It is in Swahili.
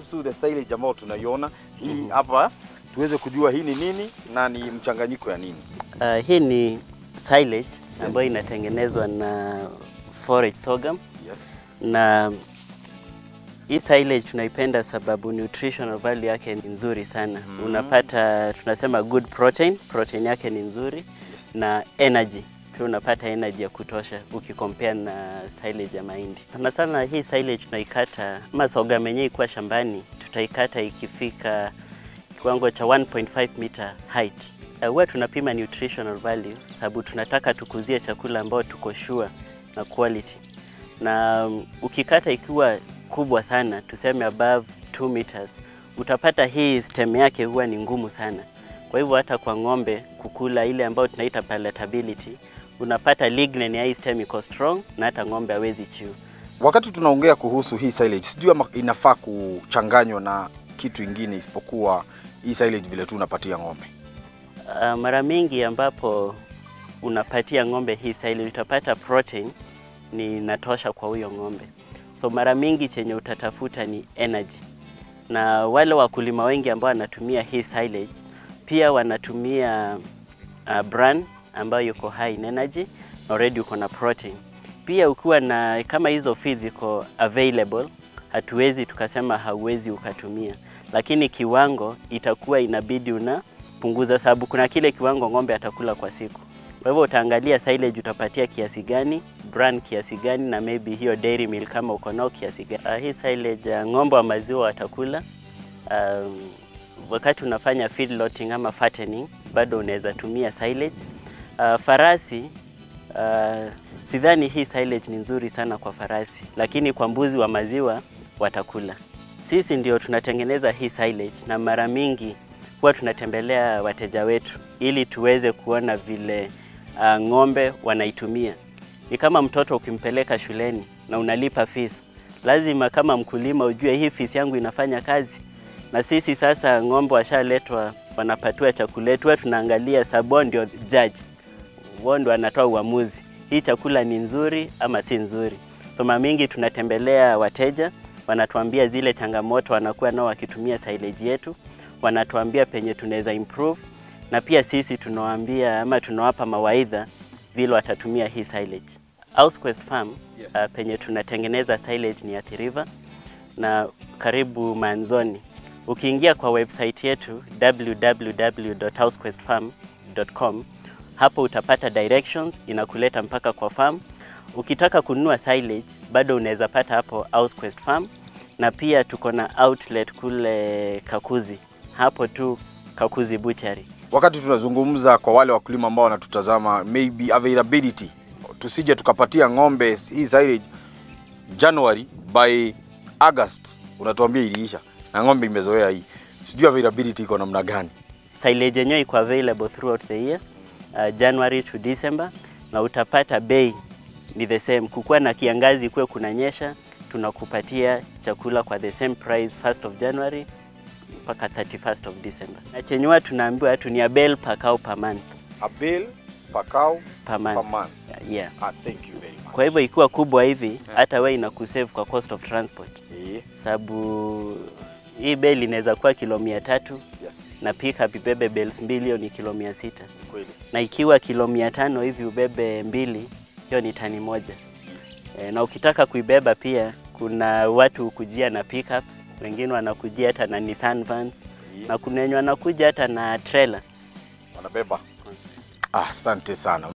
kuhusu the silage ambayo tunaiona hii hapa, tuweze kujua hii ni nini na ni mchanganyiko ya nini. Uh, hii ni silage ambayo inatengenezwa na forage sorghum Yes. na hii silage tunaipenda sababu nutritional value yake ni nzuri sana. Mhm. Unapata tunasema good protein, protein yake ni nzuri na energy pia unapata energy ya kutosha ukikompare na silage ya mahindi. Sana sana hii silage tunaikata ama sorghum yenyewe ikuwa shambani, tutaikata ikifika kiwango cha 1.5 meter height. Uh, Huwa tunapima nutritional value sababu tunataka tukuzie chakula ambao tuko sure na quality na um, ukikata ikiwa kubwa sana tuseme above 2 meters utapata hii stem yake huwa ni ngumu sana kwa hivyo hata kwa ng'ombe kukula ile ambayo tunaita palatability unapata lignin ya hii stem iko strong na hata ng'ombe hawezi chew Wakati tunaongea kuhusu hii silage, sijui ama inafaa kuchanganywa na kitu ingine isipokuwa hii silage vile tu unapatia ng'ombe. Uh, mara mingi ambapo unapatia ng'ombe hii silage utapata protein ni natosha kwa huyo ng'ombe. So mara mingi chenye utatafuta ni energy, na wale wakulima wengi ambao wanatumia hii silage pia wanatumia uh, bran ambayo yuko high in energy na already uko na protein. Pia ukiwa na kama hizo feeds iko available, hatuwezi tukasema hauwezi ukatumia, lakini kiwango itakuwa inabidi unapunguza, sababu kuna kile kiwango ng'ombe atakula kwa siku. Kwa hivyo utaangalia silage utapatia kiasi gani, bran kiasi gani, na maybe hiyo dairy meal kama uko nao kiasi gani. Uh, hii silage uh, ng'ombe wa maziwa watakula um, wakati unafanya feedlotting ama fattening bado unaweza tumia silage. Uh, farasi uh, sidhani hii silage ni nzuri sana kwa farasi, lakini kwa mbuzi wa maziwa watakula. Sisi ndio tunatengeneza hii silage na mara mingi huwa tunatembelea wateja wetu ili tuweze kuona vile uh, ng'ombe wanaitumia. Ni kama mtoto ukimpeleka shuleni na unalipa fees, lazima kama mkulima ujue hii fees yangu inafanya kazi. Na sisi sasa ng'ombe washaletwa, wanapatiwa chakula yetu, huwa tunaangalia sabo ndio judge, wao ndio anatoa uamuzi, hii chakula ni nzuri ama si nzuri. So mara mingi tunatembelea wateja, wanatuambia zile changamoto wanakuwa nao wakitumia silage yetu, wanatuambia penye tunaweza improve, na pia sisi tunawaambia ama tunawapa mawaidha vile watatumia hii silage. Housequest Farm Yes. uh, penye tunatengeneza silage ni Athi River na karibu Manzoni. Ukiingia kwa website yetu www.housequestfarm.com, hapo utapata directions inakuleta mpaka kwa farm. Ukitaka kununua silage bado unaweza pata hapo Housequest Farm, na pia tuko na outlet kule Kakuzi, hapo tu Kakuzi Butchery. Wakati tunazungumza kwa wale wakulima ambao wanatutazama, maybe availability, tusije tukapatia ng'ombe hii silage January by August, unatuambia iliisha na ng'ombe imezoea hii, sijui availability iko namna gani? silage yenyewe iko available throughout the year uh, January to December, na utapata bei ni the same. Kukuwa na kiangazi kuwe kunanyesha, tunakupatia chakula kwa the same price 1st of January mpaka 31st of December. Na chenye huwa tunaambiwa watu ni a bale per cow per month, A bale per cow per month. per month. Yeah. Ah, thank you very much. Kwa hivyo ikiwa kubwa hivi hata wewe inakusave kwa cost of transport, Eh, sababu hii bale inaweza kuwa kilo mia tatu yes, na pickup ibebe bales mbili, hiyo ni kilo mia sita. kweli. na ikiwa kilo mia tano hivi ubebe mbili, hiyo ni tani moja. E, na ukitaka kuibeba pia kuna watu hukujia na pickups, wengine wanakujia hata na Nissan vans Yeah. na kuna wenye wanakuja hata na trailer. Wanabeba. Ah, asante sana.